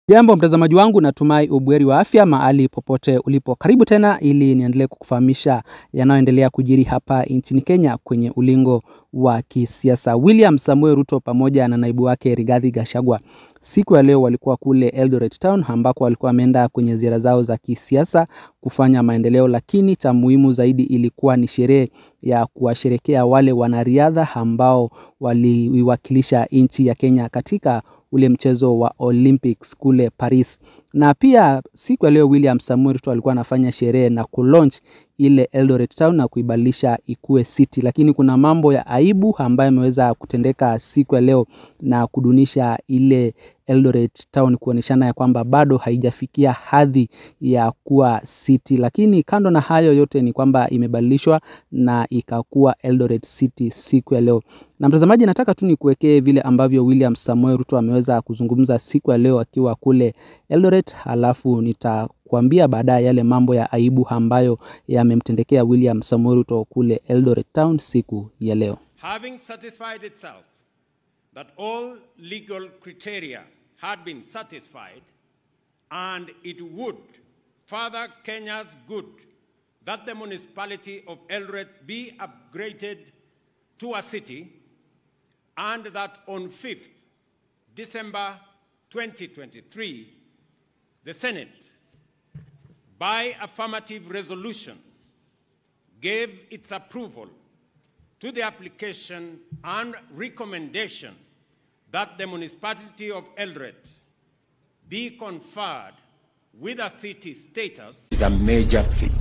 Jambo mtazamaji wangu, natumai ubweri wa afya mahali popote ulipo. Karibu tena ili niendelee kukufahamisha yanayoendelea kujiri hapa nchini Kenya kwenye ulingo wa kisiasa. William Samuel Ruto pamoja na naibu wake Rigathi Gachagua siku ya leo walikuwa kule Eldoret Town ambako walikuwa wameenda kwenye ziara zao za kisiasa kufanya maendeleo, lakini cha muhimu zaidi ilikuwa ni sherehe ya kuwasherekea wale wanariadha ambao waliwakilisha nchi ya Kenya katika ule mchezo wa Olympics kule Paris. Na pia siku ya leo William Samuel Ruto alikuwa anafanya sherehe na kulaunch ile Eldoret Town na kuibadilisha ikue city, lakini kuna mambo ya aibu ambayo yameweza kutendeka siku ya leo na kudunisha ile Eldoret Town kuoneshana ya kwamba bado haijafikia hadhi ya kuwa city, lakini kando na hayo yote ni kwamba imebadilishwa na ikakuwa Eldoret City siku ya leo. Na mtazamaji, nataka tu nikuwekee vile ambavyo William Samuel Ruto ameweza kuzungumza siku ya leo akiwa kule Eldoret, halafu nitakuambia baadaye yale mambo ya aibu ambayo yamemtendekea William Samuel Ruto kule Eldoret Town siku ya leo. Having satisfied itself that all legal criteria had been satisfied and it would further Kenya's good that the municipality of Eldoret be upgraded to a city and that on 5th December 2023 the Senate by affirmative resolution gave its approval to the application and recommendation that the municipality of Eldoret be conferred with a city status is a major feat.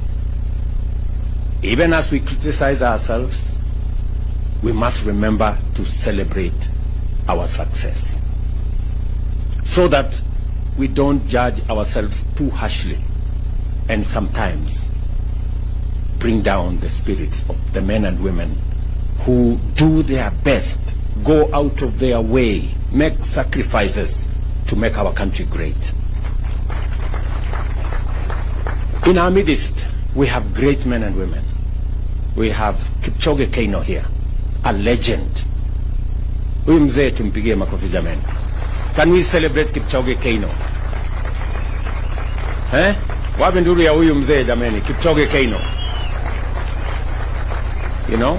Even as we criticize ourselves, we must remember to celebrate our success so that we don't judge ourselves too harshly and sometimes bring down the spirits of the men and women who do their best, go out of their way, make sacrifices to make our country great. In our midst, we have great men and women. We have Kipchoge Keino here, a legend. Huyu mzee tumpigie makofi jamani. Can we celebrate Kipchoge Keino? Eh? Wapi nduru ya huyu mzee jamani, Kipchoge Keino. You know?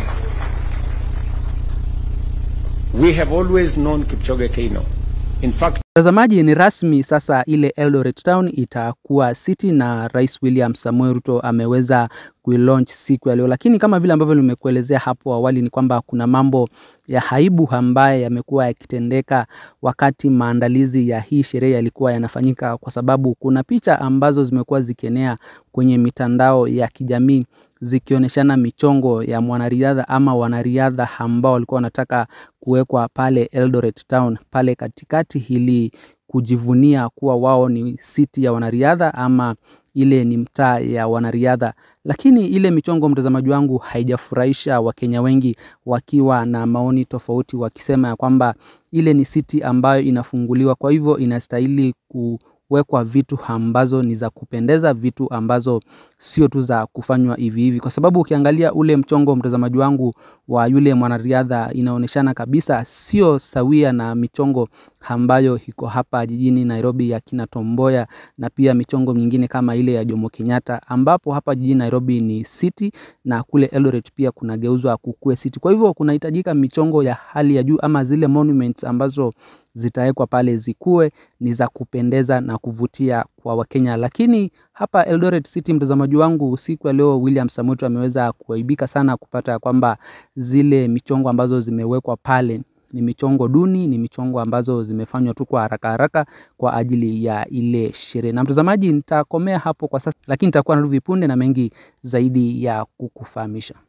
We have always known Kipchoge Keino. In fact, Mtazamaji, ni rasmi sasa, ile Eldoret Town itakuwa city na Rais William Samuel Ruto ameweza kuilaunch siku ya leo, lakini kama vile ambavyo nimekuelezea hapo awali ni kwamba kuna mambo ya aibu ambaye yamekuwa yakitendeka wakati maandalizi ya hii sherehe yalikuwa yanafanyika, kwa sababu kuna picha ambazo zimekuwa zikienea kwenye mitandao ya kijamii zikionyeshana michongo ya mwanariadha ama wanariadha ambao walikuwa wanataka kuwekwa pale Eldoret Town pale katikati ili kujivunia kuwa wao ni city ya wanariadha ama ile ni mtaa ya wanariadha, lakini ile michongo, mtazamaji wangu, haijafurahisha Wakenya wengi, wakiwa na maoni tofauti, wakisema ya kwamba ile ni city ambayo inafunguliwa, kwa hivyo inastahili ku wekwa vitu ambazo ni za kupendeza, vitu ambazo sio tu za kufanywa hivi hivi, kwa sababu ukiangalia ule mchongo, mtazamaji wangu, wa yule mwanariadha inaonyeshana kabisa sio sawia na michongo ambayo iko hapa jijini Nairobi ya kina Tomboya na pia michongo mingine kama ile ya Jomo Kenyatta, ambapo hapa jijini Nairobi ni city na kule Eldoret pia kunageuzwa kukue city. Kwa hivyo kunahitajika michongo ya hali ya juu ama zile monuments ambazo zitawekwa pale zikuwe ni za kupendeza na kuvutia kwa Wakenya. Lakini hapa Eldoret City, mtazamaji wangu, siku ya leo William Samoei ameweza kuaibika sana kupata kwamba zile michongo ambazo zimewekwa pale ni michongo duni, ni michongo ambazo zimefanywa tu kwa haraka haraka kwa ajili ya ile sherehe. Na mtazamaji, nitakomea hapo kwa sasa, lakini nitakuwa narudi punde na mengi zaidi ya kukufahamisha.